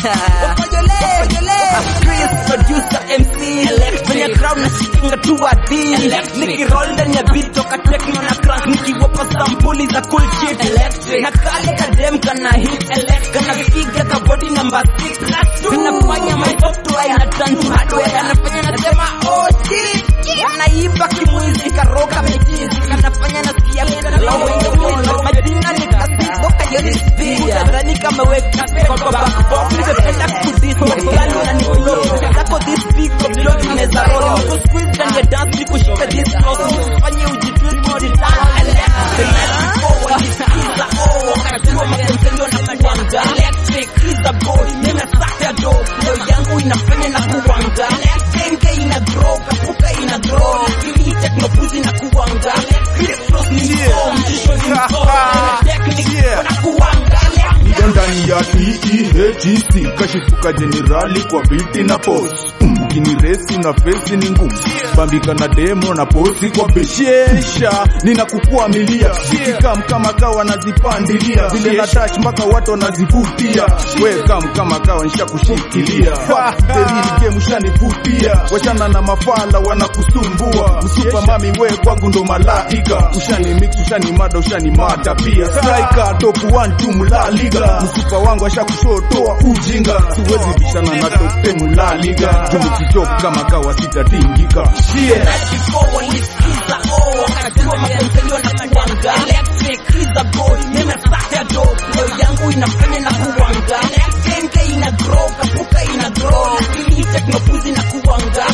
Chris producer MC Kwenye crowd na shikinga tu wadi Nikiroll ndani ya beat toka techno na crank Nikiwapa sampuli za cool shit Na kale kadem kana hit Kana figa ka body number 6 Zinafanya my software ina turn to hardware Kanafanya nasema oh shit Anaiba kimwizi karoga mechizi Kanafanya nasikia Majina ni kasi Boka yoni speed Rani kama weka Kwa kwa backbox Ningependa kudis Makali unaniflow Zako this big Kwa vlog ineza roll Niko squeeze ndani ya dance Nikushika this close Nifanye ujitwist Kujitana The night before Walisikiza Oh Wakajua mapendeleo na kuwanga Electric is a boy Nina saka do Leo yangu inafanya na kuwanga Genge ina grow Kapuka ina grow Ili teknopuzi na kuwanga Criss ni msom Jisho ni msom Technique Wanakuwanga Ndio ndani ya TEHC kashifuka jenerali kwa biti na post Mm, kini resi na fesi ni ngumu bambika na demo na posi kwa beshesha ninakukua milia zikikam kama kawa nazipandilia vile na touch mpaka watu wanazivutia we kam kama kawa nishakushikilia Fuck the real game ushanivutia wachana na mafala wanakusumbua msupa mami we kwangu ndo malaika ushani mix ushani mada ushani mata pia striker top 1 tu mlaliga msupa wangu ashakushotoa ujinga siwezi bishana na top 10 la liga tumekitop kama kawa sitatingika shie before walisikiza oh wakajua mapendeleo na kuwanga electric is a boy mimi saka do leo yangu inafanya na kuwanga genge ina grow kapuka ina grow ili teknopuzi na kuwanga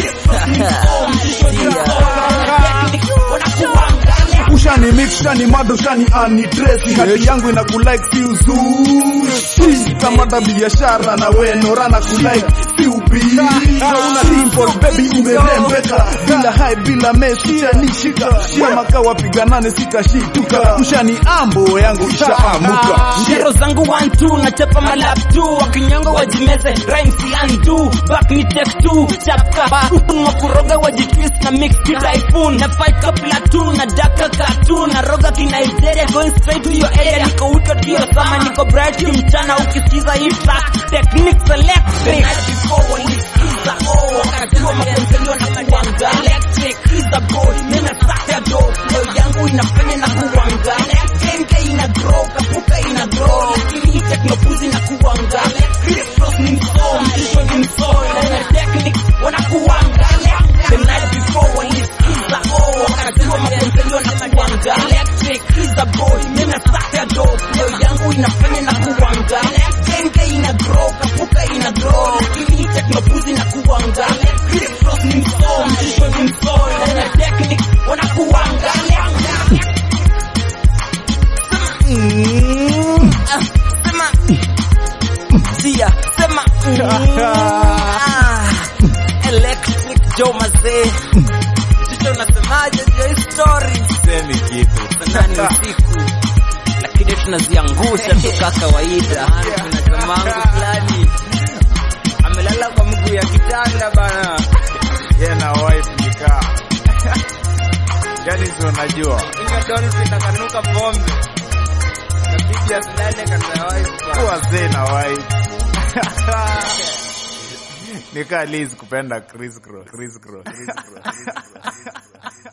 wanakuwanga ushani mix ushani mada ushani anidresi hati yangu ina kulike si uzushi tamada biashara na wenora na kulike si ubishi una simple baby umerembeka bila hai bila meshi ushanishika kama kawa piganane sitashituka ushani ambo yangu ishaamuka Shero zangu 1 2 nachapa malap 2 wakinyongo wajimeze rhymes yandu back ni take 2 chapka mwa kuroga wajitwist na mix ki typhoon na fight ka platoon na daka cartoon na roga ki Nigeria going straight to your area niko wika kio sama niko bright ki mchana ukisikiza hii track technique electric before walisikiza oh wakajua mapendeleo na kuwanga electric is a boy mimi saka do leo yangu inafanya na kuwanga genge ina grow kapuka ina grow ili teknopuzi na kuwanga Criss ni msom jisho ni msom na technique wanakuwanga the night before walisikiza oh wakajua mapendeleo na kuwanga electric is a boy mimi saka do leo yangu inafanya na kuwanga genge ina grow kapuka ina grow ili teknopuzi na kuwanga Criss ni msom jisho ni msom na technique wanakuwanga Mm. Ah, sema Sia, sema Mm. Ah. Electric Joe mazee Sisi unasemaje juu ya hii story Semi kitu. Sana ni usiku lakini tunaziangusha tu ka kawaida kuna jamangu fulani amelala kwa mguu ya kitanda bana Yeye na wife nikaa. Yaani si unajua. inga dolphin akanuka pombe napiga asilale kata wife Kuwa zee na wife. Nikaa Liz kupenda Chris Cross. Chris Cross. Chris Cross. Chris Cross.